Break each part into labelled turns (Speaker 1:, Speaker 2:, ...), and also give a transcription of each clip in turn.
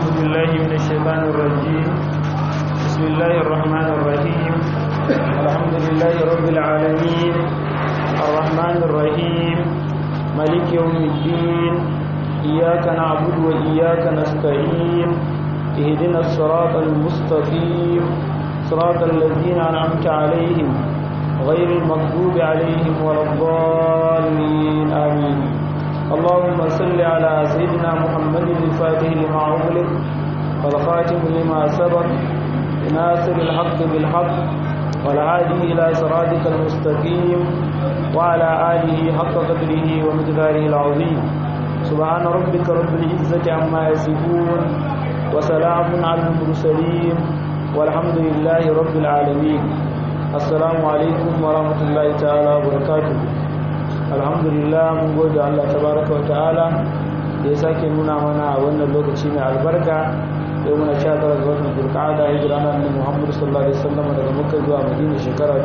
Speaker 1: أعوذ بالله من الشيطان الرجيم بسم الله الرحمن الرحيم الحمد لله رب العالمين الرحمن الرحيم ملك يوم الدين إياك نعبد وإياك نستعين اهدنا الصراط المستقيم صراط الذين أنعمت عليهم غير المغضوب عليهم ولا الضالين آمين اللهم صل على سيدنا محمد الفاتح لما أغلق والخاتم لما سبق ناصر الحق بالحق والهادي إلى صراطك المستقيم وعلى آله حق قدره ومقداره العظيم سبحان ربك رب العزة عما يصفون وسلام على المرسلين والحمد لله رب العالمين السلام عليكم ورحمة الله تعالى وبركاته alhamdulillah mun gode Allah tabaraka wa ta'ala da ya sake nuna mana wannan lokaci mai albarka da muna sha tara ga watan zulqa'ada hijira na annabi Muhammad sallallahu alaihi wasallam daga Makka zuwa Madina shekara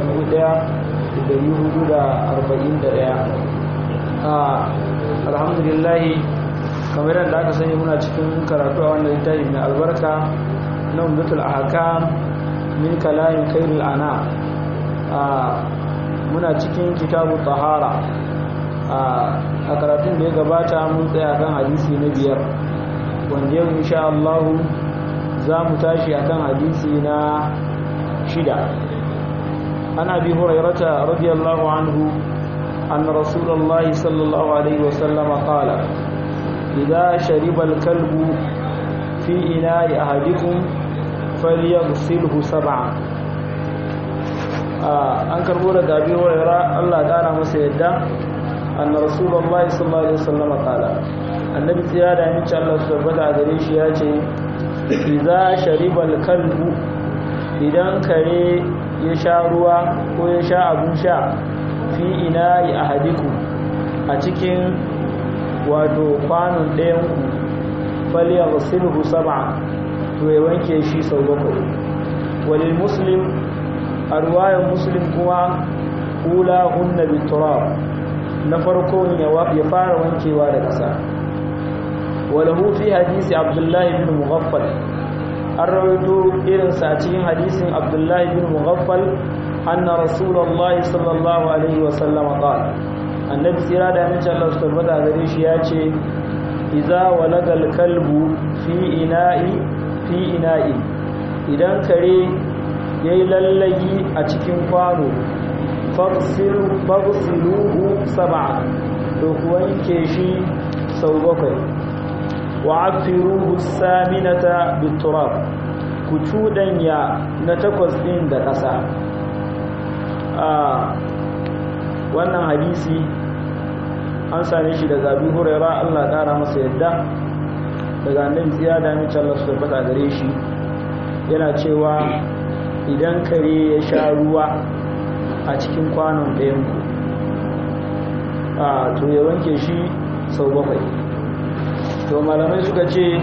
Speaker 1: 1441 ah alhamdulillah kamar yadda aka sani muna cikin karatu a wannan littafi mai albarka na umdatul ahkam min kalamin khairul ana muna cikin kitabu tahara a karatun da ya gabata mun tsaya kan hadisi na biyar wanda yau insha Allah za mu tashi akan hadisi na shida ana bi hurairata radiyallahu anhu أن رسول الله صلى الله عليه وسلم قال إذا شرب الكلب في إناء أحدكم فليغسله سبعا an karbo daga abi hurairah Allah kara masa yadda anna rasulullahi sallallahu alaihi wasallam kala annabi tsaya da aminci Allah su tabbata gare shi ya ce idza sharibal kalbu idan kare ya sha ruwa ko ya sha abun sha fi ina'i ahadiku a cikin wato kwanon ɗayan ku falyaghsilhu sab'a to ya wanke shi sau bakwai walil muslim a ruwayar muslim kuma kula hunna biturab na farko ya fara wankewa da ƙasa walahu fi hadisi abdullahi bin mughaffal an rawaito irinsa a cikin hadisin abdullahi bin mughaffal anna rasulullahi sallallahu alaihi wasallam qala annabi tsira da amince Allah su tabbata gare shi ya ce idza walagal kalbu fi ina'i fi ina'i idan kare ya yi lallagi a cikin kwano fagsiluhu saba to ku wanke shi sau bakwai wa afiruhu saminata biturab ku cudanya na takwas ɗin da ƙasa a wannan hadisi an same shi daga abu huraira allah ƙara masa yadda daga annabi tsiya da mace allah su tabbata gare shi yana cewa idan kare ya sha ruwa a cikin kwanon ɗayanku a to ya wanke shi sau bakwai to malamai suka ce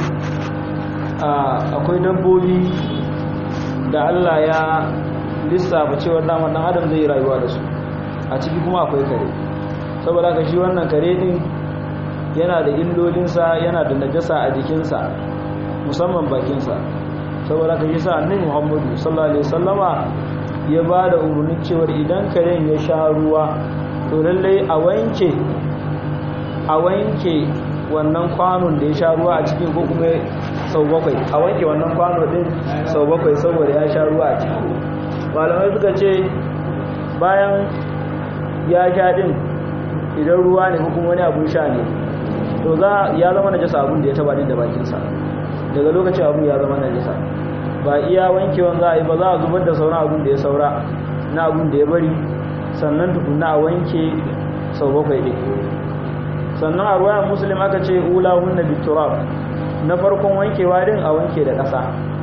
Speaker 1: akwai dabbobi da allah ya lissafa cewar damar ɗan adam zai rayuwa da su a ciki kuma akwai kare saboda ka shi wannan kare din yana da illolinsa yana da najasa a jikinsa musamman bakinsa saboda ka yi sa annabi Muhammadu sallallahu alaihi wasallama ya ba da umarnin cewar idan karen ya sha ruwa to lallai a wanke a wanke wannan kwanon da ya sha ruwa a cikin ko kuma sau bakwai a wanke wannan kwano din sau bakwai saboda ya sha ruwa a ciki malamai suka ce bayan ya sha din idan ruwa ne ko kuma wani abun sha ne to za ya zama najasa abun da ya taba din da bakinsa daga lokacin abun ya zama najasa ba iya wankewan za a yi ba za a zubar da sauran abun da ya saura na abun da ya bari sannan tukuna a wanke sau bakwai ɗin sannan a ruwayan musulun aka ce ula hunna biturab na farkon wankewa din a wanke da ƙasa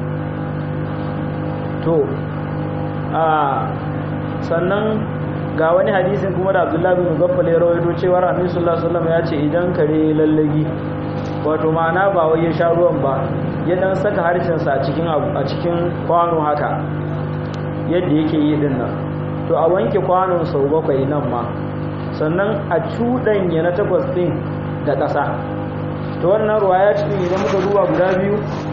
Speaker 1: to a sannan ga wani hadisin kuma da abdullahi bin gaffal ya rawaito cewa annabi sallallahu alaihi wasallam ya ce idan kare lallagi wato ma'ana ba wai ya sha ruwan ba ya dan saka harshensa a cikin abu a cikin kwano haka yadda yake yi din nan to a wanke kwanon sau bakwai nan ma sannan a cuɗanya na takwas ɗin da ƙasa to wannan ruwa ya cikin idan muka duba guda biyu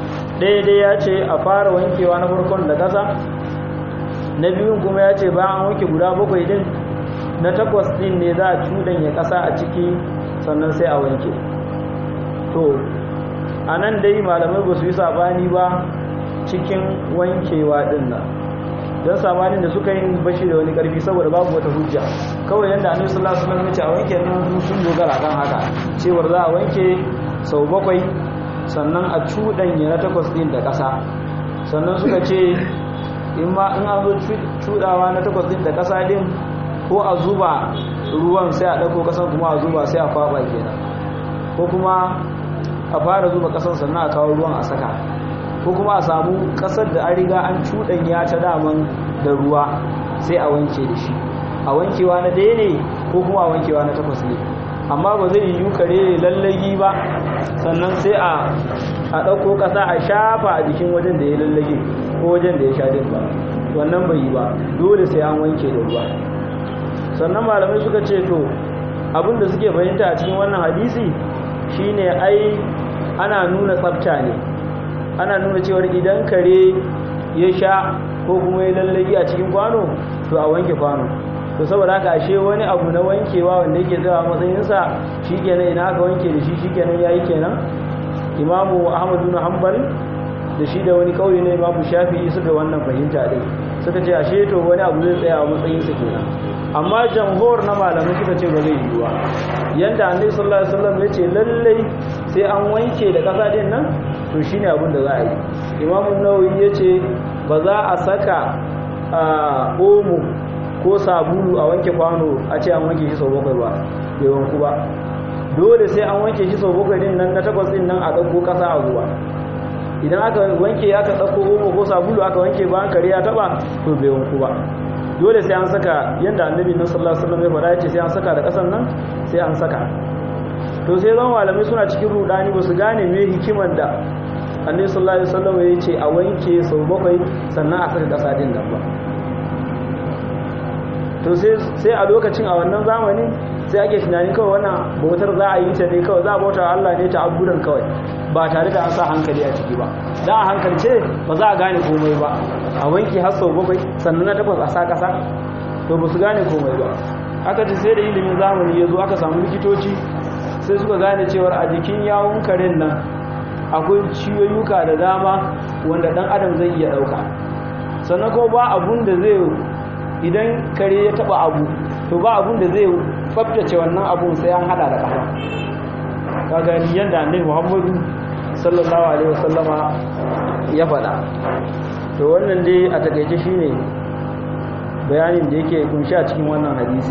Speaker 1: daidai ya ce a fara wankewa na farkon da ƙasa na biyun kuma ya ce bayan an wanke guda bakwai din na takwas din ne za a cuɗanya ƙasa a ciki sannan sai a wanke to a nan dai malamai ba su yi sabani ba cikin wankewa din nan don sabanin da suka yi bashi da wani karfi saboda babu wata hujja kawai yadda annabi sallallahu alaihi wasallam ya ce a wanke nan sun dogara kan haka cewar za a wanke sau bakwai sannan a cuɗanya na takwas din da ƙasa sannan suka ce in ma in an zo cuɗawa na takwas din da ƙasa din ko a zuba ruwan sai a ɗauko ƙasan kuma a zuba sai a kwaɓa kenan ko kuma a fara zuba ƙasan sannan a kawo ruwan a saka ko kuma a samu ƙasar da an riga an cuɗanya ta daman da ruwa sai a wanke da shi a wankewa na ɗaya ne ko kuma a wankewa na takwas ne amma ba zai yi kare lallagi ba sannan sai a ɗauko ƙasa a shafa a jikin wajen da ya lallage ko wajen da ya sha din ba wannan bai yi ba dole sai an wanke da ruwa sannan malamai suka ce to abinda suke fahimta a cikin wannan hadisi shine ai ana nuna tsafta ne ana nuna cewar idan kare ya sha ko kuma ya lallagi a cikin kwano to a wanke kwano to saboda haka ashe wani abu na wankewa wanda yake tsawa matsayinsa shi kenan ina aka wanke da shi shi kenan ya yi kenan imamu ahmadu na hanbal da shi da wani kauye na imamu shafi'i suka wannan fahimta ɗin suka ce ashe to wani abu zai tsaya a matsayinsa kenan amma jamhur na malamai suka ce ba zai yi ba yanda annabi sallallahu alaihi wasallam ya ce lallai sai an wanke da kasa din nan to shine abin da za a yi imamu nawawi ya ce ba za a saka omo ko sabulu a wanke kwano a ce an wanke shi sau bakwai ba bai wanku ba dole sai an wanke shi sau bakwai din nan na takwas din nan a ɗauko ƙasa a zuwa idan aka wanke aka ɗauko omo ko sabulu aka wanke ba kare ya taɓa to bai wanku ba dole sai an saka yadda annabi na sallallahu alaihi wasallam ya faɗa ce sai an saka da ƙasan nan sai an saka to sai zan malamai suna cikin rudani ba su gane me hikiman da annabi sallallahu alaihi wasallam ya ce a wanke sau bakwai sannan a saka ƙasa din nan ba to sai a lokacin a wannan zamanin sai ake tunani kawai wannan bautar za a yi ta ne kawai za a bauta Allah ne ta abudan kawai ba tare da an sa hankali a ciki ba dan a hankalce ba za a gane komai ba a wanki har sau bakwai sannan na takwas a sa kasa to ba su gane komai ba aka ce sai da ilimin zamani ya zo aka samu likitoci sai suka gane cewar a jikin yawun karen nan akwai ciyoyuka da dama wanda dan adam zai iya dauka sannan kuma ba abun da zai idan kare ya taba abu to ba abun da zai tsaftace wannan abun sai an hada da kafa ka gani yadda annabi Muhammadu sallallahu alaihi wasallama ya faɗa to wannan dai a takeice shine bayanin da yake kunshi a cikin wannan hadisi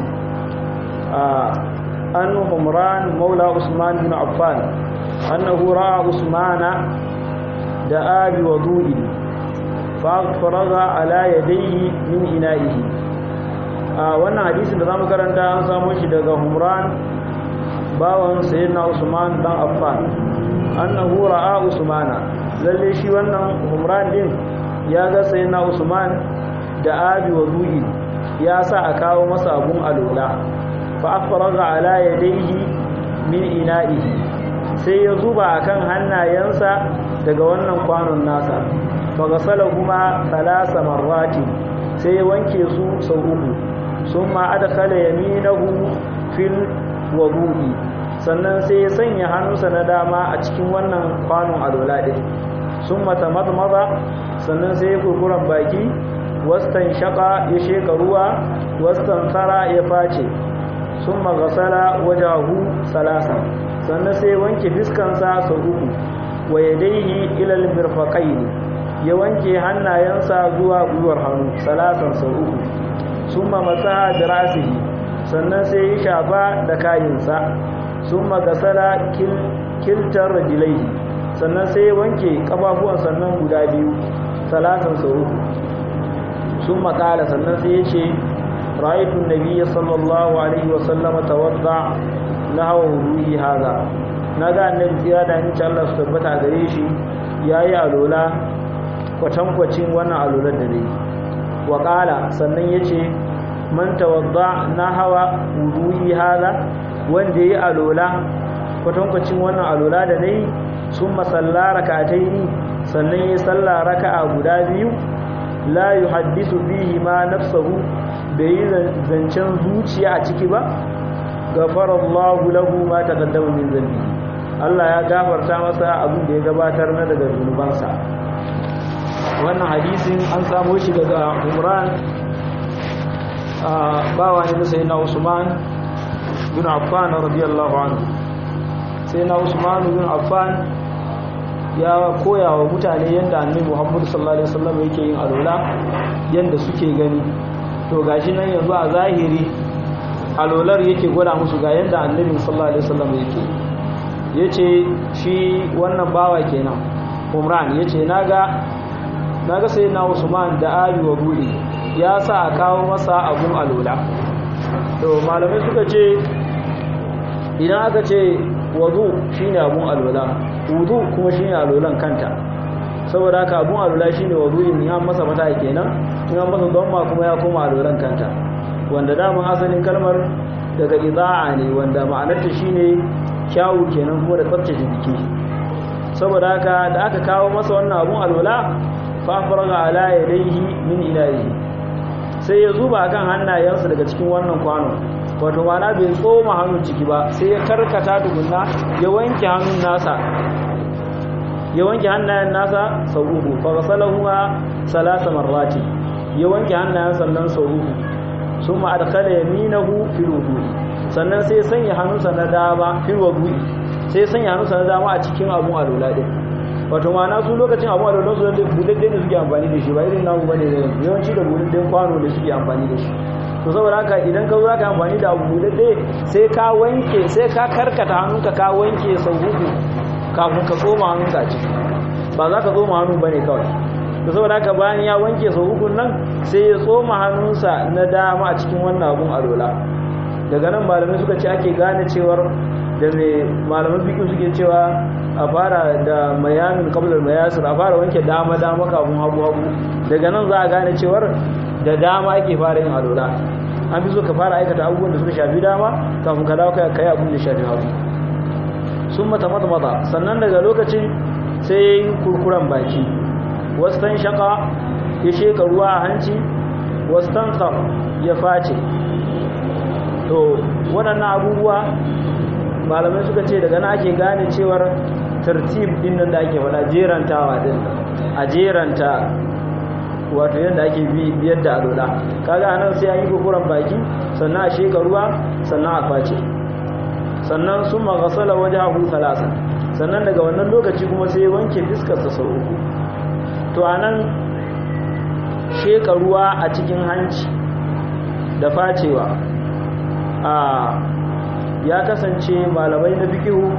Speaker 1: an Umran Maula Usman bin Affan annahu ra'a Usmana da abi wudu'i fa faraga ala yadayhi min ina'ihi a wannan hadisin da zamu karanta an samu shi daga Humran bawan sayyidina Usman dan Affan annahu ra'a Usmana lalle shi wannan Humran din ya ga sayyidina Usman da abi wudu'i ya sa a kawo masa abun alola fa afraga ala yadayhi min ina'ihi sai ya zuba akan hannayensa daga wannan kwanon nasa fa gasalahuma thalatha marratin sai ya wanke su sau uku summa adkhala yaminahu fil wudu'i sannan sai ya sanya hannunsa na dama a cikin wannan kwanon alola din summa tamadmada sannan sai ya kurkuran baki wastan shaka ya sheka ruwa wastan tsara ya face summa ghasala wajahu salasa sannan sai wanke fiskansa sau uku wa yadayhi ila al-mirfaqayn ya wanke hannayensa zuwa gwiwar hannu salasan sau uku summa masaha da rasihi sannan sai ya shafa da kayinsa summa gasala kiltar rajilaihi sannan sai ya wanke kafafuwan sannan guda biyu salasan sau uku summa kala sannan sai ya ce ra'aytu nabiyya sallallahu alaihi wa sallama tawadda nahwa wudu'i hadha naga annabi tsira da insha Allah su tabbata gare shi yayi alola kwatankwacin wannan alolar da dai wa qala sannan yace man tawadda nahwa wudu'i hadha wanda yayi alola kwatankwacin wannan alola da nayi summa sallara rak'ataini sannan ya salla raka'a guda biyu la yuhaddisu fihi ma nafsuhu bai zancen zuciya a ciki ba gafarallahu lahu ma taqaddama min dhanbi Allah ya gafarta masa abin da ya gabatar na daga zunubansa wannan hadisin an samo shi daga Umran bawa ne sai na Usman bin Affan radiyallahu anhu sai na Usman bin Affan ya koya wa mutane yadda annabi Muhammad sallallahu alaihi wasallam yake yin alwala yadda suke gani to gashi nan yanzu a zahiri alolar yake gwada musu ga yadda annabi sallallahu alaihi wasallam yake yace shi wannan bawa kenan Umran yace naga naga sai na Usman da Ali wa Budi ya sa a kawo masa abun alola to malamai suka ce idan aka ce wudu shine abun alola wudu kuma shine alolan kanta saboda haka abun alola shine wudu in ya masa mata kenan in an masa don ma kuma ya koma alolan kanta wanda daman asalin kalmar daga iza'a ne wanda ma'anarta shine kyawu kenan kuma da tsaftace jiki saboda haka da aka kawo masa wannan abun alwala fa faraga ala yadayhi min ilahi sai ya zuba kan hannayensa daga cikin wannan kwano wato mana bai tsoma hannun ciki ba sai ya karkata tukunna ya wanke hannun nasa ya wanke hannayen nasa sau uku fa ghasalahuma salasa marrati ya wanke hannayen sannan sau uku sun ma'adkala yaminahu fil wudu'i sannan sai sanya hannunsa na dama fil wudu'i sai sanya hannunsa na dama a cikin abun alula din wato ma'ana su lokacin abun alula su da budadde ne suke amfani da shi ba irin namu bane da yanzu yawanci da budadde kwano da suke amfani da shi to saboda haka idan ka zo za ka amfani da abu budadde sai ka wanke sai ka karkata hannunka ka wanke sau uku kafin ka tsoma hannunka a ciki ba za ka tsoma hannu bane kawai da saboda haka bayan ya wanke sau uku nan sai ya tsoma hannunsa na dama a cikin wannan abun alola daga nan malamai suka ce ake gane cewar da mai malaman bikin suke cewa a fara da mayamin kablar mayasir a fara wanke dama dama kafin hagu hagu daga nan za a gane cewar da dama ake fara yin alola an fi so ka fara aikata abubuwan da suka shafi dama kafin ka dawo kai abun da shafi hagu sun mata mata mata sannan daga lokacin sai ya yi kurkuren baki wastan shaka ya sheka ruwa a hanci wastan tsar ya face to waɗannan abubuwa malamai suka ce daga na ake gane cewar tartib din nan da ake faɗa jerantawa din a jeranta wato yadda ake biyar da alola kaga anan sai an yi kurkuren baki sannan a sheka ruwa sannan a face sannan sun magasala waje abu salasa sannan daga wannan lokaci kuma sai wanke fiskarsa sau uku to a nan sheka ruwa a cikin hanci da facewa a ya kasance malamai na fikihu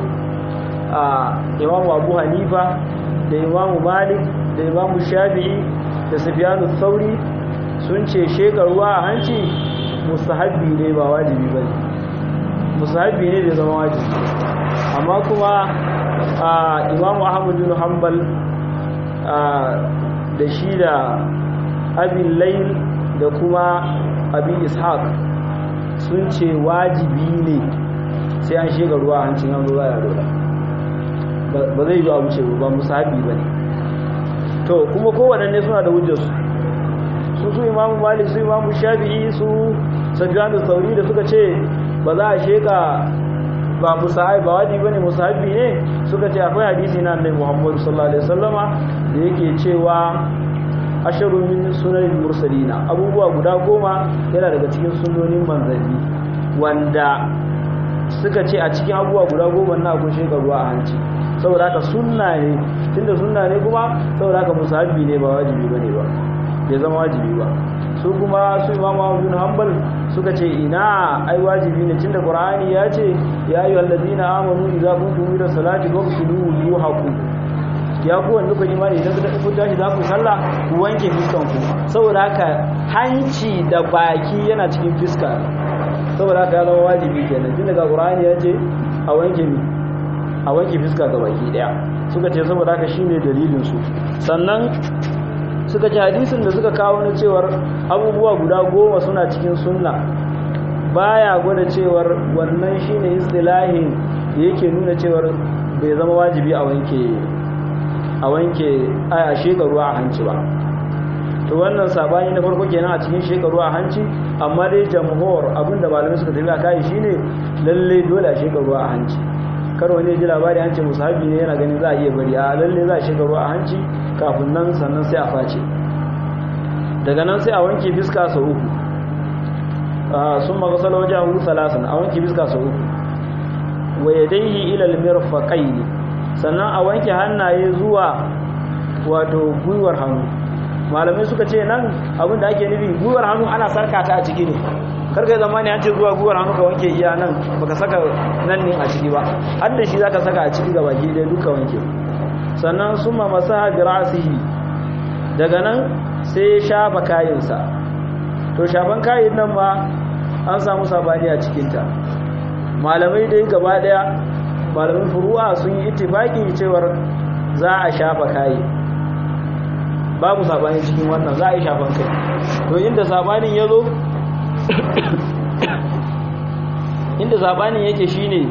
Speaker 1: a imamu abu hanifa da imamu malik da imamu shafi'i da sufiyanu sauri sun ce sheka ruwa a hanci mustahabbi ne ba wajibi ba ne mustahabbi ne da zama wajibi amma kuma a imamu ahmad bin hanbal da shi da abin layl da kuma abin ishaq sun ce wajibi ne sai an shiga ruwa a hancin hannu za a rola ba zai yi abu ce ba musahabi ba ne to kuma kowaɗanne suna da hujjarsu su su imamu malik su imamu shafi'i su safiyanu sauri da suka ce ba za a sheka ba musahabi ba wajibi bane musahabi ne suka ce akwai hadisi na annabi Muhammad sallallahu alaihi wasallama da yake cewa asharu min sunan mursalina abubuwa guda goma yana daga cikin sunnonin manzanni wanda suka ce a cikin abubuwa guda goma na akwai shekaru a hanci saboda haka sunna ne tunda sunna ne kuma saboda haka musahabi ne ba wajibi bane ba bai zama wajibi ba su kuma su imamu bin hanbal suka ce ina ai wajibi ne tunda qur'ani ya ce ya ayu allazina amanu idza kuntum ila salati faghsilu wujuhakum ya ku wanda kun imani idan ku tashi za ku sallah ku wanke fiskan ku saboda haka hanci da baki yana cikin fiska saboda haka ya zama wajibi kenan tunda ga qur'ani ya ce a wanke mi a wanke fiska ga baki daya suka ce saboda haka shine dalilin su sannan suka ci hadisin da suka kawo na cewar abubuwa guda goma suna cikin sunna baya gwada cewar wannan shine istilahin da yake nuna cewar bai zama wajibi a wanke a wanke a sheka ruwa a hanci ba to wannan sabani na farko kenan a cikin sheka ruwa a hanci amma dai jamhur abinda malamai suka tafi a kai shine lalle dole a sheka ruwa a hanci kar wani ji labari an ce musahabi ne yana ganin za a iya bari a lalle za a sheka ruwa a hanci kafin nan sannan sai a face daga nan sai a wanke fiska sau uku sun magasala wajen hu salasan a wanke fiska sau uku wa yadaihi ila almirfaqaini sannan a wanke hannaye zuwa wato gwiwar hannu malamai suka ce nan abinda ake nufi gwiwar hannu ana sarka ta a ciki ne karkai zamani an ce zuwa gwiwar hannu ka wanke iya nan baka saka nan ne a ciki ba har da shi zaka saka a ciki ga baki dai duka wanke sannan summa masaha bi ra'sihi daga nan sai ya shafa kayansa to shafan kayan nan ma an samu sabani a cikinta malamai dai gaba daya malamin furu'a sun yi ittifaki cewar za a shafa kayi babu sabani cikin wannan za a yi shafan kai to inda sabanin ya zo inda sabanin yake shine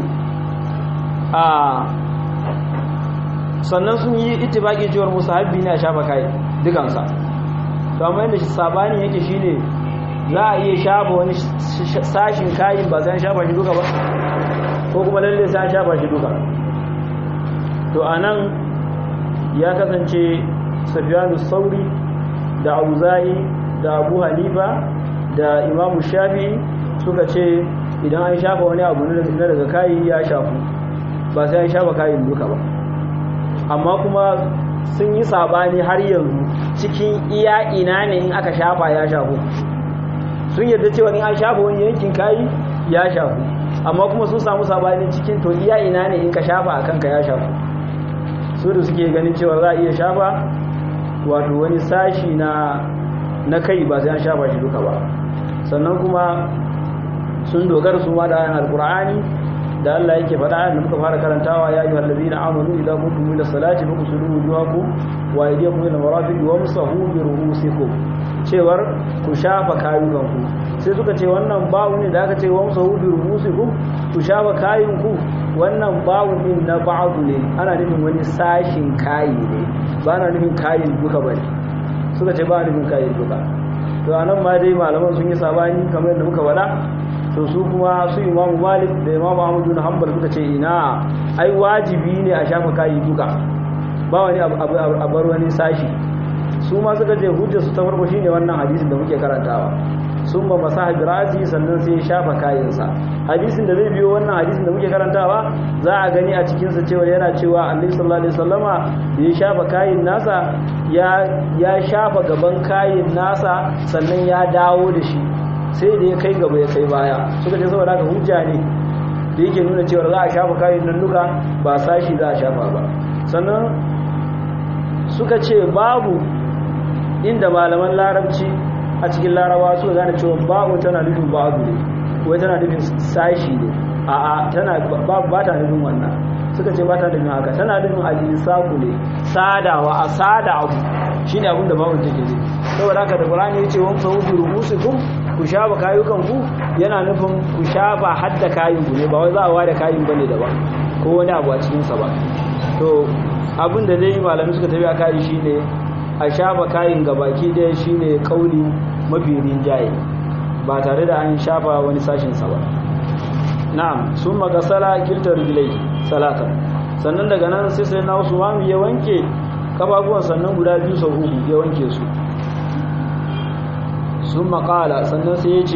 Speaker 1: a sannan sun yi ittifaki cewar musahabbi ne a shafa kayi dukansa to amma inda sabanin yake shine za a iya shafa wani sashin kayin ba zai shafa shi duka ba ko kuma lalle sai an shafa shi duka to anan ya kasance safiyanu sauri da auza'i da abu hanifa da imamu shafi suka ce idan an shafa wani abu na daga kayi ya shafu ba sai an shafa kayin duka ba amma kuma sun yi sabani har yanzu cikin iya ina ne in aka shafa ya shafu sun yarda cewa in an shafa wani yankin kayi ya shafu amma kuma sun samu sabani cikin to iya ina ne in ka shafa a kanka ya shafu su da suke ganin cewa za a iya shafa wato wani sashi na na kai ba sai an shafa shi duka ba sannan kuma sun dogara su ma da ayan alqur'ani da Allah yake faɗa da muka fara karantawa ya ayyuhal ladina amanu idza kuntum ila salati faghsilu wujuhakum wa aydiyakum ila marafiq wamsahu bi ru'usikum cewar ku shafa kayukanku sai suka ce wannan bawu ne da aka ce wamsahu bi ru'usikum ku shafa kayunku wannan bawu din na ba'du ne ana nufin wani sashin kayi ne ba na nufin kayin duka bane suka ce ba nufin kayin duka to anan ma dai malaman sun yi sabani kamar yadda muka faɗa to su kuma su imamu malik da imamu ahmadu na hanbal suka ce ina ai wajibi ne a shafa kayi duka ba wani a bar wani sashi su ma suka ce hujjarsu ta farko shine wannan hadisin da muke karantawa sun ba masa hajjirati sannan sai ya shafa kayansa hadisin da zai biyo wannan hadisin da muke karantawa za a gani a cikinsa cewa yana cewa annabi sallallahu alaihi wasallama da ya shafa kayin nasa ya shafa gaban kayin nasa sannan ya dawo da shi sai da ya kai gaba ya kai baya suka ce saboda haka hujja ne da yake nuna cewa za a shafa kayan nan duka ba sashi za a shafa ba sannan suka ce babu inda malaman larabci a cikin larawa suka gane cewa babu tana nufin babu ne wai tana nufin sashi ne a a tana babu ba ta nufin wannan suka ce ba ta nufin haka tana nufin alisaku ne sadawa a sada abu shine abin da babu take ne saboda haka da qur'ani yace wa fa bi rubusikum ku shafa kayukan ku yana nufin ku shafa hadda kayin ku ne ba wai za a ware kayin bane da ba ko wani abu a cikin sa ba to abin da dai malamai suka tafi a kai shine a shafa kayin gabaki daya shine kauli mafi rinjaye ba tare da an shafa wani sashin sa ba na'am sun magasala kiltar rijlai salatan sannan daga nan sai sai na Usman ya wanke kafafuwan sannan guda biyu sau uku ya wanke su sun makala sannan sai ya ce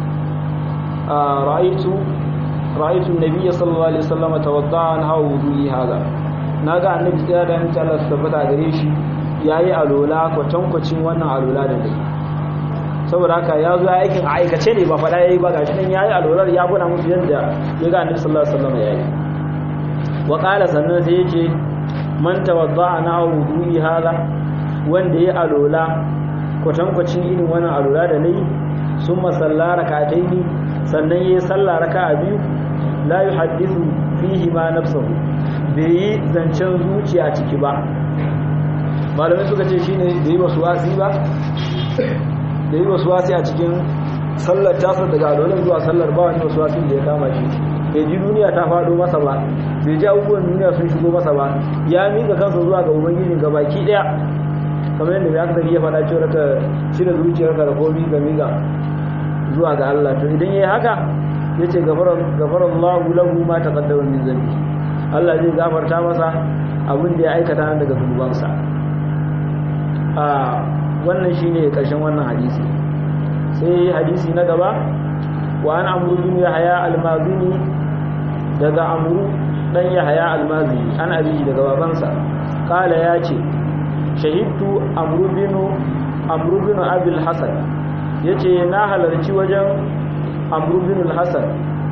Speaker 1: ra'aitu ra'aitu nabiyya sallallahu alaihi wasallam tawadda'an hawa wudu'i hada naga annabi da da mutum Allah tabbata gare shi yayi alola kwatankwacin wannan alola da dai saboda haka ya zo aikin aikace ne ba faɗa yayi ba gashi nan yayi alolar ya gona musu yadda ya ga annabi sallallahu alaihi wasallam yayi wa qala sannan sai yace man tawadda'a na wudu'i hada wanda ya alola kwatankwacin irin wannan alola da nayi sun masalla rak'ataini sannan yayi sallah raka'a biyu la yuhaddithu fihi ma nafsuhu bai yi zancen zuciya ciki ba malamai suka ce shine da yi wasu wasi ba da yi wasu wasi a cikin sallar tasar daga alolan zuwa sallar ba wani wasu wasin da ya kama shi bai ji duniya ta faɗo masa ba bai ji abubuwan duniya sun shigo masa ba ya miƙa kansa zuwa ga ubangiji ga baki ɗaya kamar yadda ya kasance ya faɗa cewa ka cire zuciyarka da komi ga miƙa zuwa ga Allah to idan yayi haka yace gafara gafara Allahu lahu ma taqaddama min zambi Allah zai gafarta masa abin da ya aikata daga zunubansa a wannan shine karshen wannan hadisi sai hadisi na gaba wa an amru bin yahya al-mazini daga amru dan yahya al-mazini an abiji daga babansa kala ya ce shahidtu amru bin amru bin abil hasan yace na halarci wajen amru bin al-hasan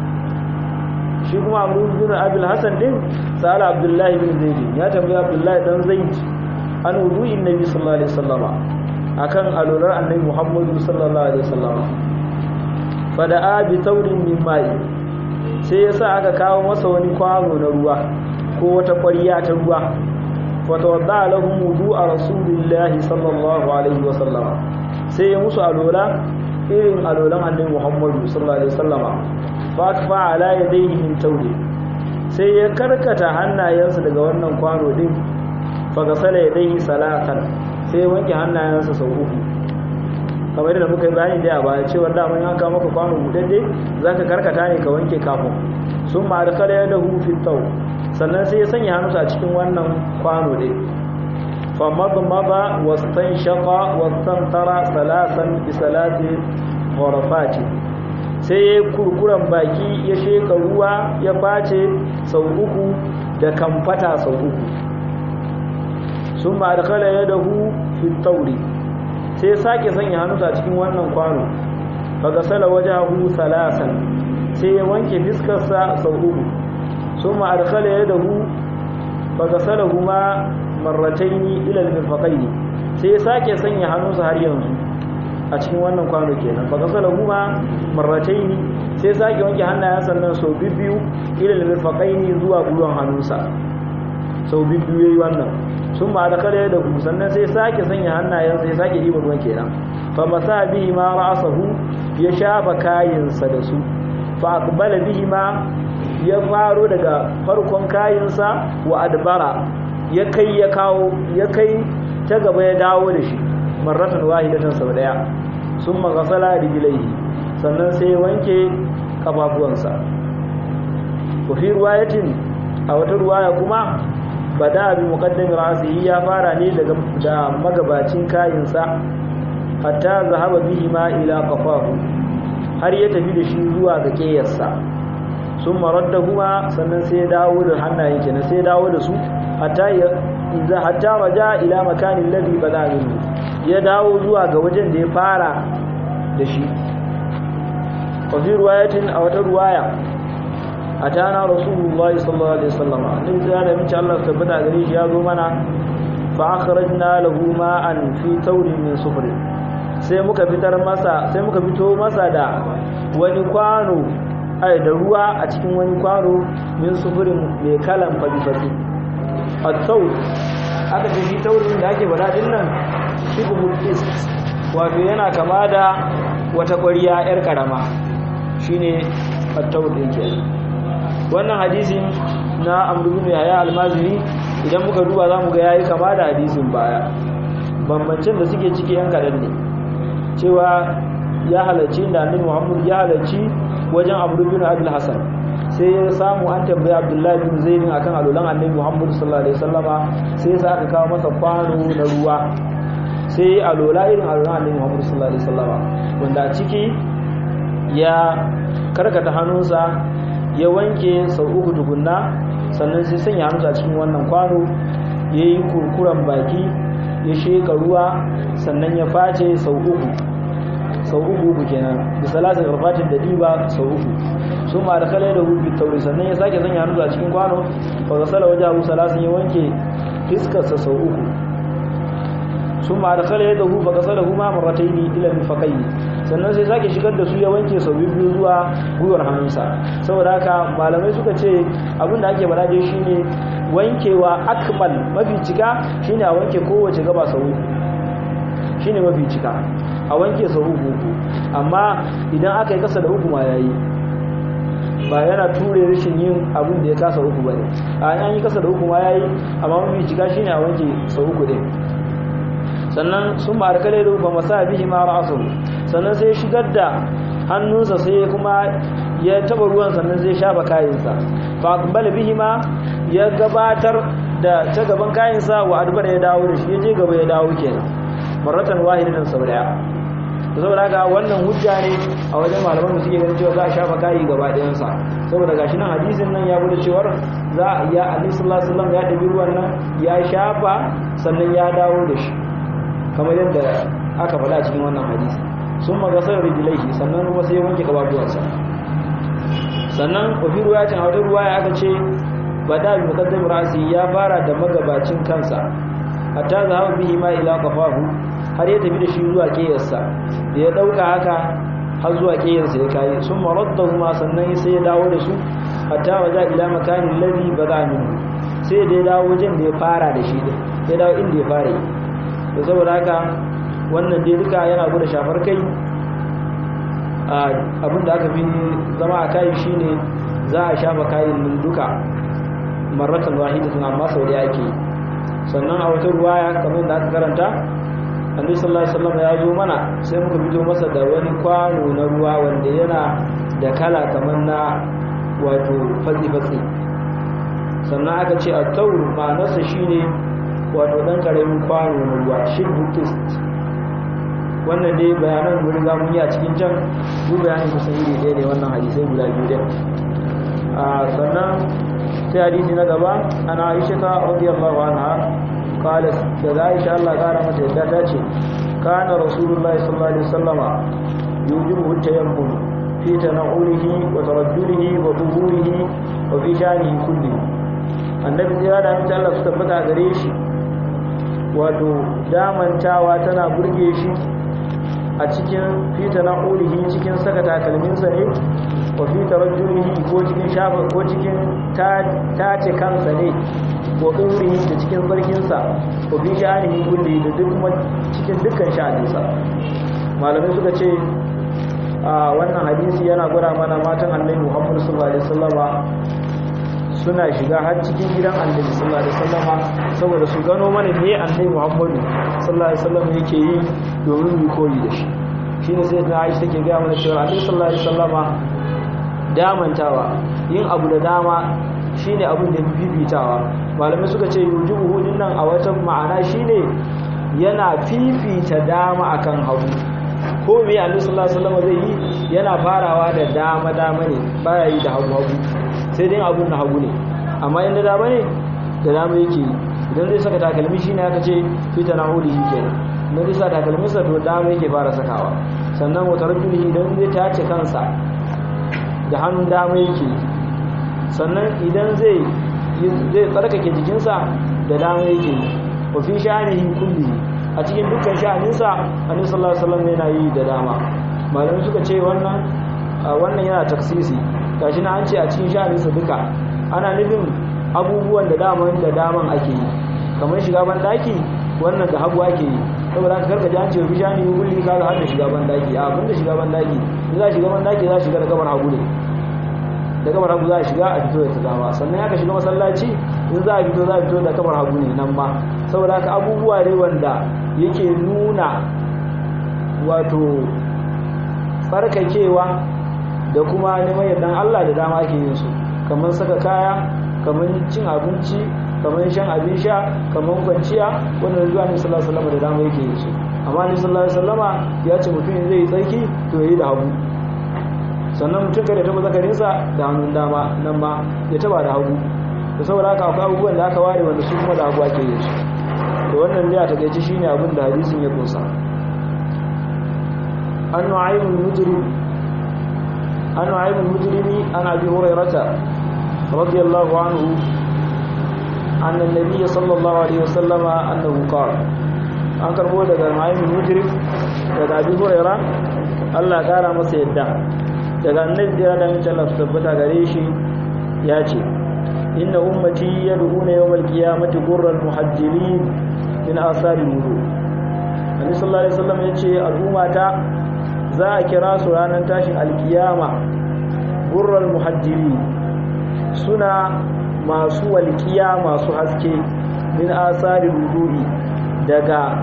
Speaker 1: shi kuma amru bin abil hasan din sala abdullahi bin zaid ya tambayi abdullahi dan zaid an wudu'in nabi sallallahu alaihi wasallama akan alurar annabi muhammadu sallallahu alaihi wasallama fada'a bi taurin min ma'i sai yasa aka kawo masa wani kwano na ruwa ko wata ƙwariya ta ruwa fatawadda lahum wudu'a rasulillahi sallallahu alaihi wasallama sai ya musu alola irin alolan annabi muhammadu sallallahu alaihi wasallama fa akfa ala yadayhi min tawli sai ya karkata hannayensa daga wannan kwano din fa gasala yadayhi salatan sai wanke hannayensa sau uku kamar da muka yi bayani da ba cewa da mun yanka maka kwano budadde zaka karkata ne ka wanke kafin sun ma da kala da hu fi taw sannan sai ya sanya hannunsa a cikin wannan kwano din fa madmada wastanshaqa wastantara salasan bi salati ghurafati sai ya kurkuran baki ya sheka ruwa ya face sau uku da kamfata sau uku sun ma da kala ya dahu fi tauri sai sake sanya hannunsa a cikin wannan kwano faga sala waje hu salasan sai ya wanke fiskarsa sau uku sun ma da kala ya dahu faga sala kuma marrataini ilal mirfaƙaini sai ya sake sanya hannunsa har yanzu a cikin wannan kwano kenan faga sala kuma marrataini sai sake wanke hannayen sannan sau biyu ilal mirfaƙaini zuwa gwiwan hannunsa sau biyu yayi wannan sun ma da kare da ku sannan sai sake sanya hannayen sai sake yi ruwan kenan fa masa bihi ma ra'sahu ya shafa kayinsa da su fa aqbala bihi ma ya faro daga farkon kayinsa wa adbara ya kai ya kawo ya kai ta gaba ya dawo da shi marratan wahidatan sau daya summa ghasala rijlaihi sannan sai wanke kafafuwansa wa fi riwayatin a wata ruwaya kuma bada bi muqaddami ra'sihi ya fara ne daga da magabacin kayinsa hatta zahaba bihi ma ila qafahu har ya tafi da shi zuwa ga kiyarsa sun kuma sannan sai ya dawo da hannayen kenan sai ya dawo da su hatta ya idza hatta raja ila makanin ladhi bada minhu ya dawo zuwa ga wajen da ya fara da shi wa fi riwayatin a wata ruwaya atana rasulullahi sallallahu alaihi wasallam annabi ya da mace Allah tabbata gare shi ya zo mana fa akhrajna lahu ma'an fi tawrin min sufr sai muka fitar masa sai muka fito masa da wani kwano ai da ruwa a cikin wani kwano min sufurin mai kalan fadi-fadi at-taw aka ce shi taurin da ake bada din nan shibhul is wato yana kama da wata ƙwariya yar karama shine at-taw din kenan wannan hadisin na amru bin yahya almazini idan muka duba zamu ga yayi kama da hadisin baya bambancin da suke ciki yan kadan ne cewa ya halarci da annabi Muhammad ya halarci wajen Amr bin Abdul Hasan sai ya samu an tambaye Abdullahi bin Zaid akan alulan annabi Muhammad sallallahu alaihi wasallama sai sa aka kawo masa kwano na ruwa sai alola irin alulan annabi Muhammad sallallahu alaihi wasallama wanda ciki ya karkata hannunsa ya wanke sau uku tukunna sannan sai sanya hannu a cikin wannan kwano ya yi kurkuren baki ya sheka ruwa sannan ya face sau uku sau uku uku kenan da salatin karfatin da diba sau uku su ma da kalai da hudu tauri sannan ya sake sanya hannu a cikin kwano ba ga sala waje abu salasin ya wanke fiskarsa sau uku sun ma da kalai da hudu ba ga sala huma marratai ne ilal fakai sannan sai sake shigar da su ya wanke sau biyu zuwa gwiwar hannunsa saboda haka malamai suka ce abinda ake bada dai shine wankewa akmal mafi cika shine a wanke kowace gaba sau uku shine mafi cika a wanke sau uku uku amma idan aka yi kasa da uku ma yayi ba yana ture rashin yin abin da ya kasa uku bane a an yi kasa da uku ma yayi amma mafi cika shine a wanke sau uku din sannan sun ma arkale da ba masa bihi ma ra'asu sannan sai shigar da hannunsa sai kuma ya taba ruwan sannan zai shafa kayansa fa aqbala bihi ma ya gabatar da ta gaban kayansa wa adbar ya dawo da shi ya je gaba ya dawo kenan maratan wahidatan sau daya saboda haka wannan hujja ne a wajen malaman da suke ganin cewa za a shafa kayi gaba ɗayansa saboda gashi nan hadisin nan ya bude cewar za a ya alaihi sallallahu alaihi wasallam ya ɗabi ruwan nan ya shafa sannan ya dawo da shi kamar yadda aka faɗa a cikin wannan hadisi sun magasar rijilaihi sannan kuma sai ya wanke gababuwansa sannan wafi ruwayatin a wata ruwaya aka ce ba da bi mukaddam rasi ya fara da magabacin kansa hatta zahaba bihi ma ila qafahu har ya tafi da shi zuwa kiyarsa da ya dauka haka har zuwa kiyarsa ya kai sun maraddahu ma sannan sai ya dawo da su hatta waja ila makanin ladhi bada min sai da ya dawo wajen da ya fara da shi da ya dawo inda ya fara da saboda haka wannan dai duka yana gudu shafar kai abinda aka fi zama a kayi shine za a shafa kayan nan duka marratan wahidatan amma sau da yake sannan a wata ruwaya kamar da aka karanta annabi sallallahu alaihi wasallam ya zo mana sai muka fito masa da wani kwano na ruwa wanda yana da kala kamar na wato fatsi fatsi sannan aka ce a taur ma'anarsa shine wato dan karamin kwano na ruwa shibbu kist wannan dai bayanan mun riga mun yi a cikin can duk bayanin kusan iri ɗaya ne wannan hadisai guda biyu din a sannan sai hadisi na gaba ana aisha ta radiyallahu anha qalat da aisha Allah kara mata yadda ta ce kana rasulullahi sallallahu alaihi wasallama yujibu tayammum fi tanawulihi wa tarajjulihi wa dhuhurihi wa fi shanihi kulli annabi ya da mutum Allah su tabbata gare shi wato damantawa tana burge shi a cikin fita na ƙurihi cikin saka takalminsa ne wa fita rajulihi ko cikin shafa ko cikin tace kansa ne ko ɗaurihi da cikin barkinsa ko fi sha'anihi kulli da duk kuma cikin dukkan sha'aninsa malamai suka ce a wannan hadisi yana gwada mana matan annabi muhammadu sallallahu alaihi wasallama suna shiga har cikin gidan annabi sallallahu alaihi wasallama saboda su gano mana me annabi Muhammadu sallallahu alaihi wasallam yake yi domin mu koyi da shi shine sai ta Aisha take ga mana cewa annabi sallallahu alaihi wasallama damantawa yin abu da dama shine abin da fifitawa malamai suka ce yujubu hudin nan a wata ma'ana shine yana fifita dama akan hagu ko me annabi sallallahu alaihi wasallama zai yi yana farawa da dama dama ne baya yi da hagu hagu sai dai abun na hagu ne amma inda dama ne da dama yake idan zai saka takalmi shi ne aka ce fita na hudu shi kenan idan zai sa takalminsa to dama yake fara sakawa sannan wata rajuli idan zai tace kansa da hannun dama yake sannan idan zai zai tsarkake jikinsa da dama yake wa fi sha'anihi kulli a cikin dukkan sha'aninsa annabi sallallahu alaihi wasallam yana yi da dama malamai suka ce wannan wannan yana taksisi gashi na an ce a cikin sha'aninsa duka ana nufin abubuwan da daman da daman ake yi kamar shiga ban daki wannan da hagu ake yi saboda haka karka ji an ce bisha ne wuli ka ga har da shiga ban daki a abin da shiga ban daki in za shiga ban daki za shiga da kamar hagu ne da kamar hagu za a shiga a fito da ta dama sannan aka shiga masallaci in za a fito za a fito da kamar hagu ne nan ma saboda haka abubuwa ne wanda yake nuna wato tsarkakewa da kuma neman yardan Allah da dama ke yin su kamar saka kaya kamar cin abinci kamar shan abin sha kamar kwanciya wannan zuwa ne sallallahu alaihi wasallam da dama yake yin su amma ne sallallahu alaihi wasallama ya ce mutum zai yi tsarki to yayi da hagu sannan mutum kada ya taba zakarinsa da hannun dama nan ma ya taba da hagu da saboda haka akwai abubuwan da aka ware wanda su kuma da hagu ake yin su da wannan dai a takaice shine abin da hadisin ya kunsa an nu'aymul mujrim an nu'aymul mujrimi an abi hurairata radiyallahu anhu anna an-nabiy sallallahu alaihi wasallam annahu qala an karbo daga nu'aymul mujrim daga abi huraira Allah kara masa yadda daga annabi da ya da Allah tabbata gare shi ya ce inna ummati yad'una yawmal qiyamati qurran muhajjirin min asari wudu annabi sallallahu alaihi wasallam yace al'ummata za a kira su ranar tashin alkiyama gurral muhajjiri suna masu walƙiya masu haske min asari wudu'i daga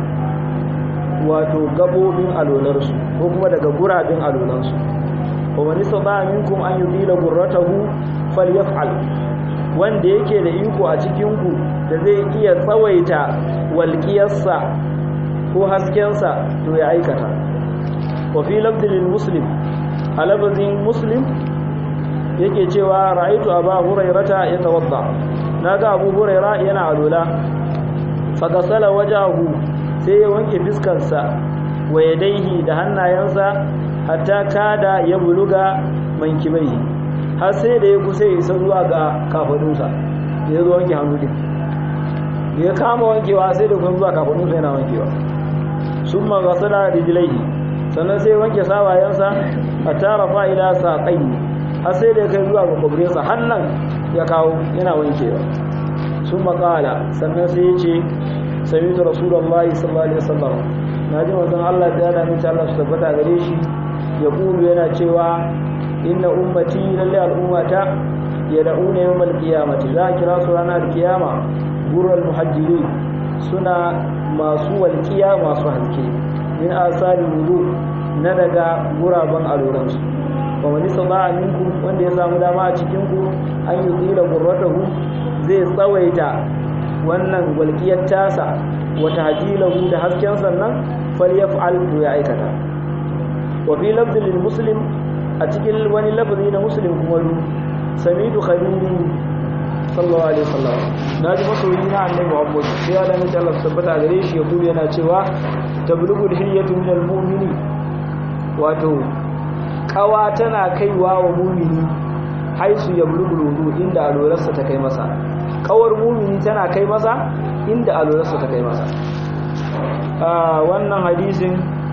Speaker 1: wato gabobin alolarsu ko kuma daga gurabin alolansu wa man istata minkum an yudila gurratahu falyaf'al wanda yake da iko a cikin ku da zai iya tsawaita walƙiyarsa ko haskensa to ya aikata wa fi lafdil muslim a lafazin muslim yake cewa ra'aitu aba hurairata yatawadda naga abu huraira yana alula fagasala wajahu sai ya wanke fiskarsa wa yadaihi da hannayensa hatta kada ya buluga mankibai har sai da ya kusa isa zuwa ga kafadunsa ya zo wanke hannu din ya kama wankewa sai da kuma zuwa kafadunsa yana wankewa sun magasala rijilaihi sannan sai wanke sawayensa hatta rafa ila saƙai har sai da kai zuwa ga kwabrinsa hannan ya kawo yana wankewa sun makala sannan sai ya ce sami da rasulallah sallallahu alaihi wasallam na ji wanzan allah da yana minta allah su tabbata gare shi ya kulu yana cewa inna ummati lalle al'ummata ya da'una yau mal kiyamati za a kira su ranar kiyama gurar muhajjiri suna masu walƙiya masu hanke min asali wudu na daga guraben aluransu wa wani saba minku wanda ya samu dama a cikinku an yi tsira gurratahu zai tsawaita wannan walƙiyar tasa wata hajilahu da hasken sannan falyaf'al to ya aikata wa fi lafzin muslim a cikin wani lafazi na muslim kuma ru samitu khalili sallallahu alaihi wasallam naji masoyi na annabi Muhammad sai ya dan Allah tabbata gare shi ya kuma yana cewa tablugul hiyyatu minal mu'mini wato kawa tana kaiwa wa mumini haisu ya bulugul wudu inda alwararsa ta kai masa kawar mumini tana kai masa inda alwararsa ta kai masa wannan hadisin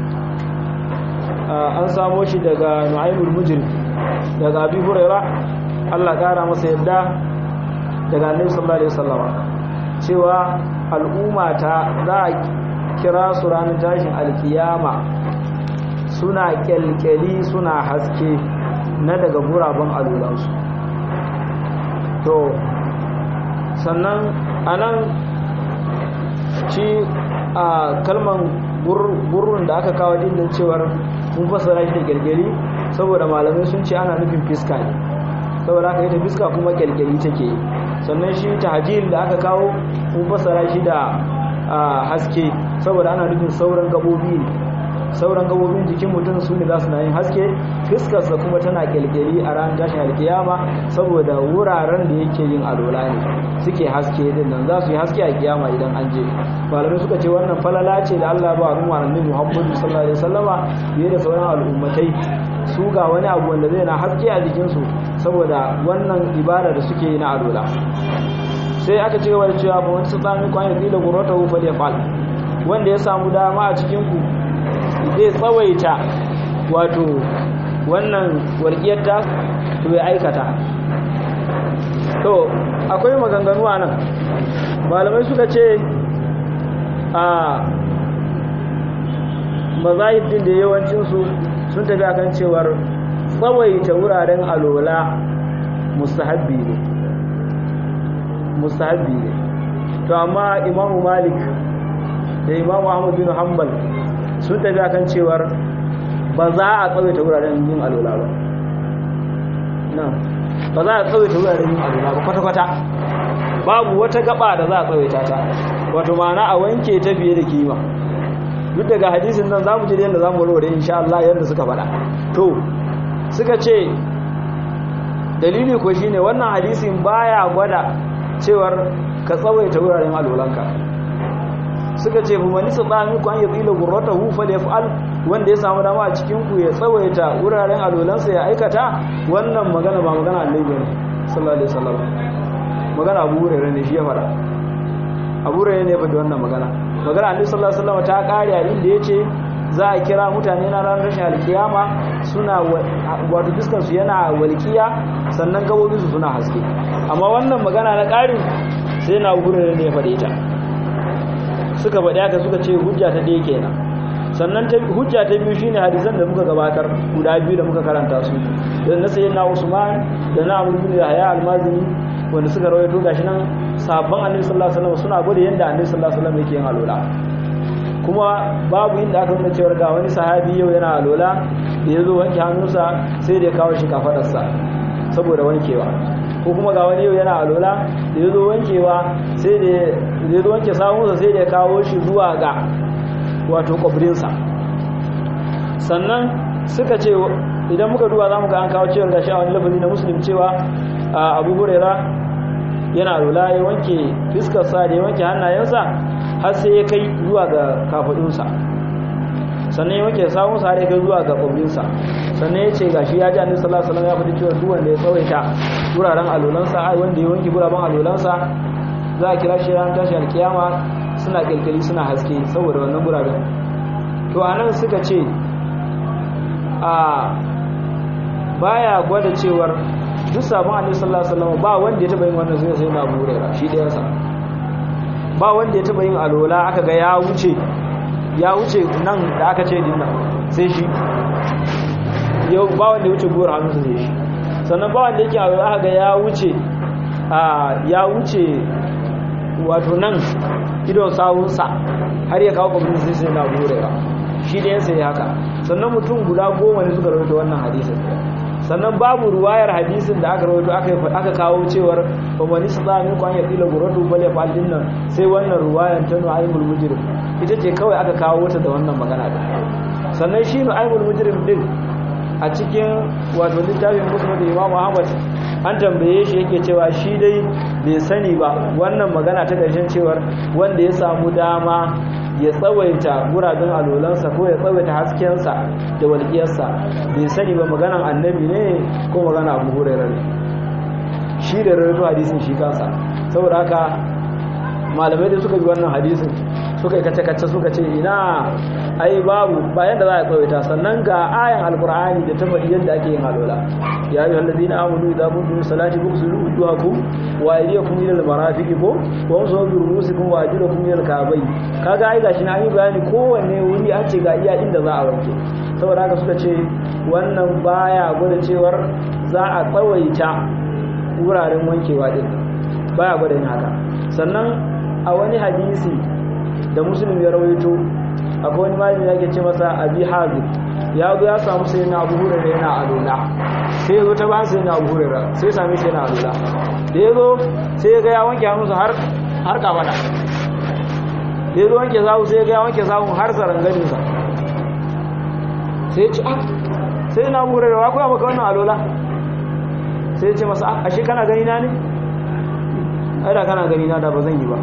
Speaker 1: an samo shi daga nu'aymul mujrim daga abi huraira Allah kara masa yadda daga annabi sallallahu alaihi wasallam cewa al'umma ta za a kira su ranar tashin alkiyama suna kyalkyali suna haske na daga guraben alulansu to sannan anan ci a kalman gurrun da aka kawo dindin cewar mun fasara shi da kyalkyali saboda malamai sun ce ana nufin fiska ne saboda aka yi ta fiska kuma kyalkyali take yi sannan shi tahajil da aka kawo mun fasara shi da haske saboda ana nufin sauran gabobi ne sauran gabobin jikin mutum su ne za su na yin haske fiskarsa kuma tana kyalkyali a ran tashin alkiyama saboda wuraren da yake yin alola ne suke haske din nan za su yi haske a kiyama idan an je malamai suka ce wannan falala ce da Allah ba al'umma annabi Muhammadu sallallahu alaihi wasallama biye da sauran al'ummatai su ga wani abu wanda zai na haske a jikinsu saboda wannan ibada da suke yi na alola sai aka ci gaba da cewa ba wani tsami kwan ya da gurota hufa da fal wanda ya samu dama a cikin ku zai tsawaita wato wannan walƙiyar ta to ya aikata to akwai maganganu a nan malamai suka ce a mazahib din da yawancinsu sun tafi akan cewar tsawaita wuraren alola mustahabbi ne mustahabbi ne to amma imamu malik da imamu ahmad bin hanbal sun tafi akan cewar ba za a tsawaita wuraren yin alola ba ba za a tsawaita wuraren yin alola ba kwata-kwata babu wata gaba da za a tsawaita ta wato ma'ana a wanke ta fiye da kima duk daga hadisin nan zamu ji yadda zamu warware insha Allah yadda suka faɗa to suka ce dalili ko shine wannan hadisin baya gwada cewar ka tsawaita wuraren alolanka suka ce fa man istata ku an yadila gurratahu falyaf'al wanda ya samu dama a cikin ku ya tsawaita wuraren alolansa ya aikata wannan magana ba magana Annabi ne sallallahu alaihi wasallam magana Abu Hurairah ne shi ya fara Abu Hurairah ne fa da wannan magana magana Annabi sallallahu alaihi wasallam ta kare a inda yace za a kira mutane na ranar rashin alkiyama suna wato fuskar su yana walkiya sannan gabobin su suna haske amma wannan magana na ƙarin sai na Abu Hurairah ne ya faɗe ta suka faɗi haka suka ce hujja ta ɗaya kenan sannan hujja ta biyu shine hadisan da muka gabatar guda biyu da muka karanta su da na sayyidina Usman da na Abu Bakr Yahya al-Mazini wanda suka rawaito gashi nan sabon Annabi sallallahu alaihi wasallam suna gode yanda Annabi sallallahu alaihi wasallam yake yin alola kuma babu inda aka nuna cewa ga wani sahabi yau yana alola da ya zo wanke hannunsa sai da ya kawo shi kafadarsa saboda wankewa ko kuma ga wani yau yana alola da ya zo wankewa sai da ya zo wanke sahunsa sai da ya kawo shi zuwa ga wato kwabrinsa sannan suka ce idan muka duba za mu ga an kawo cewar gashi a wani lafazi na musulun cewa abu hurera yana alola ya wanke fiskarsa da ya wanke hannayensa har sai ya kai zuwa ga kafadunsa sannan ya wanke sahunsa har ya kai zuwa ga kwabrinsa sannan ya ce gashi ya ji annabi sallallahu alaihi wasallam ya faɗi cewa duk wanda ya tsawaita wuraren alolansa ai wanda ya wanke guraben alolansa za a kira shi ran tashi alkiyama suna kilkili suna haske saboda wannan guraben to anan suka ce a baya gwada cewar duk sabon annabi sallallahu alaihi wasallam ba wanda ya taba yin wannan sai sai na burera shi da yansa ba wanda ya taba yin alola aka ga ya wuce ya wuce nan da aka ce dinnan sai shi yau ba wanda ya wuce gowar hannunsa sai shi sannan ba wanda yake alola aka ga ya wuce a ya wuce wato nan idon sawunsa har ya kawo kwamfani sai sai na burera shi da yansa ya haka sannan mutum guda goma ne suka rawaito wannan hadisin sannan babu ruwayar hadisin da aka rawaito aka kawo cewar ba wani su za min kwan ya fila guratu bale faldin nan sai wannan ruwayar ta nu'aymul mujrim ita ce kawai aka kawo wata da wannan magana da sannan shi nu'aymul mujrim din a cikin wato littafin musnad da imam ahmad an tambaye shi yake cewa shi dai bai sani ba wannan magana ta ƙarshen cewar wanda ya samu dama ya tsawaita guraben alolansa ko ya tsawaita haskensa da walƙiyarsa bai sani ba maganan annabi ne ko magana abu hurairar ne shi da rarrato hadisin shi kansa saboda haka malamai da suka bi wannan hadisin suka yi kace-kace suka ce ina ai babu bayan da za a tsawaita sannan ga ayan alkur'ani da ta faɗi yadda ake yin alola ya yi hallazi na amunu idan kun tuni salati ku su rubu duhaku wa idiya kun yi marafiki ko wa musu wabi rubusi kun wa ajira kun yi kabai kaga ai gashi na yi bayani kowanne wuri an ce ga iya inda za a wanke saboda haka suka ce wannan baya gwada cewar za a tsawaita wuraren wankewa din baya gwada yin haka sannan a wani hadisi da musulun ya rawaito akwai wani malami yake ce masa abi hazim ya zo ya samu sai na abu hurera yana alola sai ya zo ta bayan sai na abu hurera sai ya same shi yana alola da ya zo sai ya ga ya wanke hannunsa har har kafada da ya zo wanke zahu sai ya ga ya wanke zahu har zaranganinsa sai ya ce ah sai na abu hurera wa kuwa maka wannan alola sai ya ce masa ah ashe kana gani na ne ai da kana gani na da ba zan yi ba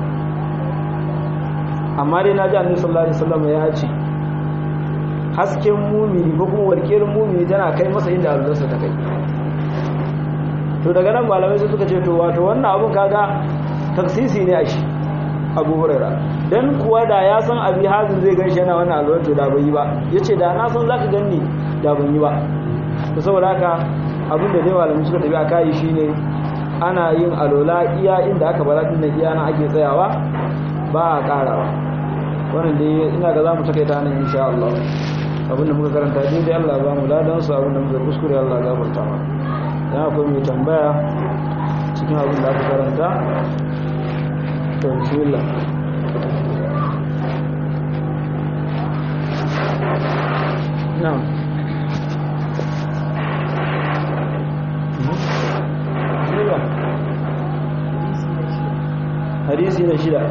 Speaker 1: amma dai na ji annabi sallallahu alaihi wasallam ya ce hasken mumini ko kuma warkiyar mumini tana kai masa inda albarsa ta kai to daga nan malamai sai suka ce to wato wannan abun kaga taksisi ne a shi abu hurara dan kuwa da ya san abi hazin zai ganshi yana wannan alwar to da bai yi ba yace da na san zaka ganni da ban yi ba to saboda haka abin da dai malamai suka tafi a kai shine ana yin alola iya inda aka bara din iya na ake tsayawa ba a karawa wannan dai ina ga za mu takaita nan insha Allah abinda muka karanta daidai Allah ba mu ladan su abinda muka kuskure Allah ya gafarta mana dan akwai mai tambaya cikin abin da aka karanta to bismillah na'am hadisi na shida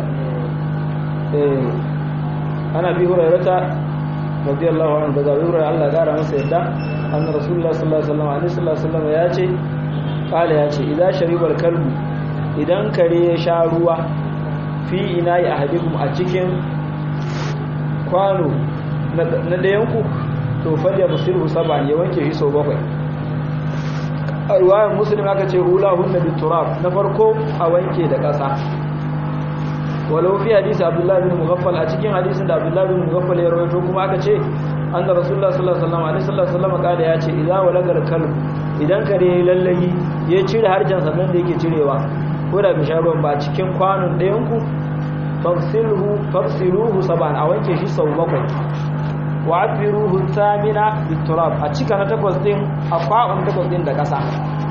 Speaker 1: ana bi hurairata radiyallahu anhu daga bi hurairata Allah ya gara masa yadda anna rasulullah sallallahu alaihi wasallam alaihi sallallahu alaihi wasallam ya ce kala ya ce idan sharibal kalbu idan kare ya sha ruwa fi ina'i ahadikum a cikin kwano na dayanku to falya musiru saban ya wanke shi sau bakwai a ruwayan musulun aka ce hula hunna bi turab na farko a wanke da ƙasa walau fi hadisi abdullahi bin mughaffal a cikin hadisin da abdullahi bin mughaffal ya rawaito kuma aka ce anna rasulullah sallallahu alaihi wasallam alaihi wasallam ya ce idza walagal kalb idan kare ya lallayi ya cire harjan sa da yake cirewa ko da bi sharuwan ba cikin kwanon ɗayan ku fafsiluhu fafsiluhu saban a wanke shi sau bakwai wa afiruhu thamina biturab a cika na takwas din a kwabon takwas din da kasa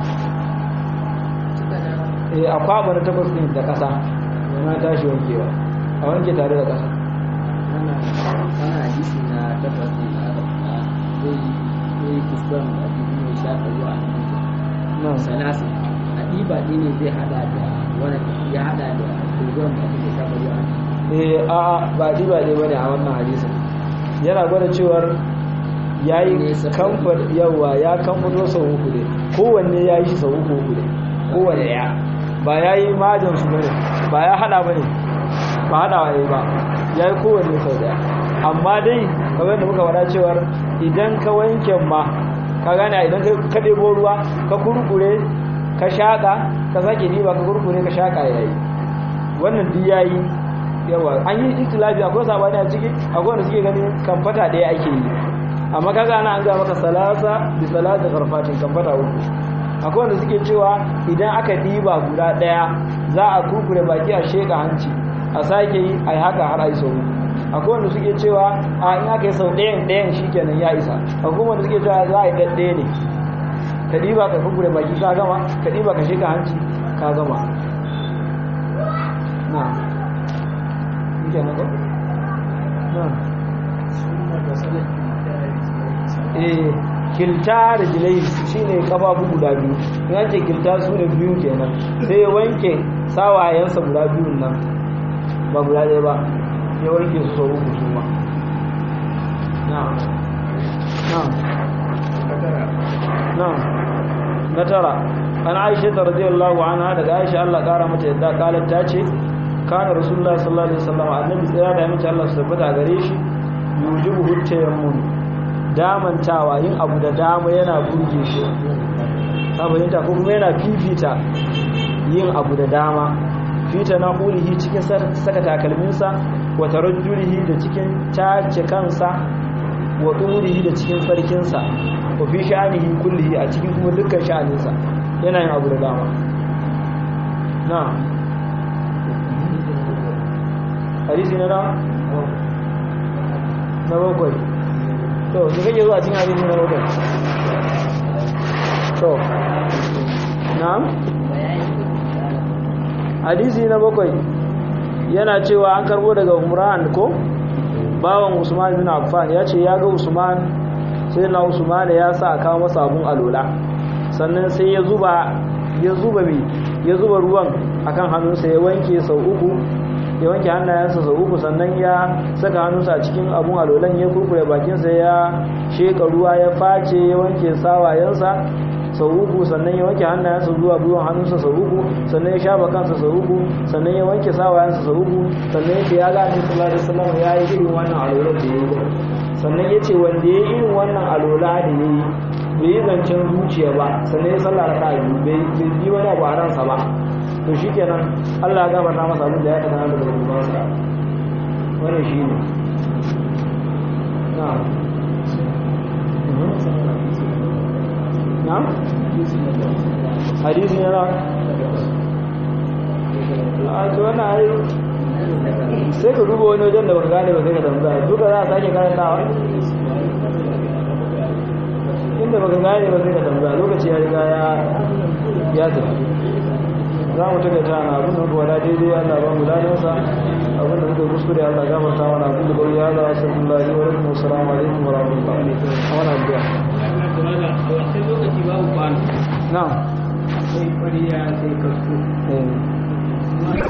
Speaker 1: eh a kwabon na takwas din da kasa na tashi wankewa a wanke tare da kasa
Speaker 2: wannan hadisi na takwas ne da aka faɗa zai yi kuskuren da ake kuma shafa zuwa
Speaker 1: nan
Speaker 2: salasi a ɗiba ɗi ne zai hada da wani ya hada da kuskuren da ake shafa zuwa
Speaker 1: eh a ba di ba dai bane a wannan hadisin yana gwada cewar yayi
Speaker 2: Ne, saboda-
Speaker 1: kamfar yawa ya kamfato sau uku ne kowanne yayi shi sau uku uku ne kowanne ya ba yayi majin su bane ba ya hada bane ba hada waye ba yayi kowanne sau daya amma dai kamar da muka faɗa cewar idan ka wanke ma ka gane idan ka ka ɗebo ruwa ka kurkure ka shaƙa ka sake diba ka kurkure ka shaƙa yayi wannan duk yayi yawa an yi ikhtilafi akwai sabani a ciki akwai wanda suke ganin kamfata ɗaya ake yi amma kaga ana an ga maka salasa bi salasa karfatin kamfata uku akwai wanda suke cewa idan aka diba guda ɗaya za a kurkure baki a sheka hanci a sake yi a yi haka har a yi sau uku akwai wanda suke cewa a in aka yi sau ɗayan ɗayan shikenan ya isa akwai wanda suke cewa za a yi ɗaɗɗaya ne ka diba ka kurkure baki ka gama ka diba ka sheka hanci ka gama na Yake na ko? Na. Eh, kilta da jilai shine kafafu guda biyu. In an ce kilta su ne biyu kenan. Sai ya wanke sawayensa guda biyun nan. Ba guda ɗaya ba. Ya wanke su sau uku su ma. Na. Na. Na. Na tara. An Aisha ta radiyallahu anha daga Aisha Allah kara mata yadda kalar ta ce kana rasulullah sallallahu alaihi wasallam annabi tsaya da mace Allah su tabbata gare shi yujibu hutayammun damantawa yin abu da dama yana burge shi ka fahimta ko kuma yana fifita yin abu da dama fita na ulihi cikin saka takalminsa wa tarajjulihi da cikin tace kansa wa ɗurihi da cikin sarkinsa wa fi sha'anihi kullihi a cikin kuma dukkan sha'aninsa yana yin abu da dama na hadisi na nawa na bakwai to da kake zuwa cikin hadisi na bakwai to na'am hadisi na bakwai yana cewa an karbo daga umran ko bawan usman bin affan ya ce ya ga usman sai na usman ya sa kawo masa abun alola sannan sai ya zuba ya zuba mai ya zuba ruwan akan hannunsa ya wanke sau uku ya wanke hannayensa sau uku sannan ya saka hannunsa a cikin abun alolan ya kurkure bakinsa ya sheka ruwa ya face ya wanke sawayensa sau uku sannan ya wanke hannayensa zuwa gwiwan hannunsa sau uku sannan ya shafa kansa sau uku sannan ya wanke sawayensa sau uku sannan ya ce ya ga annabi sallallahu alaihi wasallam ya yi irin wannan alolan da ya yi sannan ya ce wanda ya yi irin wannan alola da ya yi bai yi zancen zuciya ba sannan ya sallah raka biyu bai yi wani abu a ransa ba to shi kenan allah ya gabata masa abin da ya kada da rubansa wannan shi ne na na hadisi ne na a to wannan ai sai ka duba wani wajen da baka gane ba sai ka tambaya duka za a sake karantawa inda baka gane ba sai ka tambaya lokaci ya riga ya ya tafi za mu taka ta na abin da muka wada daidai Allah ba mu ladan sa abin da muka kuskure Allah gafarta mana abin da bari Allah sallallahu alaihi wa sallam assalamu alaikum wa rahmatullahi wa barakatuh
Speaker 2: a wancan lokaci babu kwano
Speaker 1: na'am
Speaker 2: sai kwariya sai kasko
Speaker 1: eh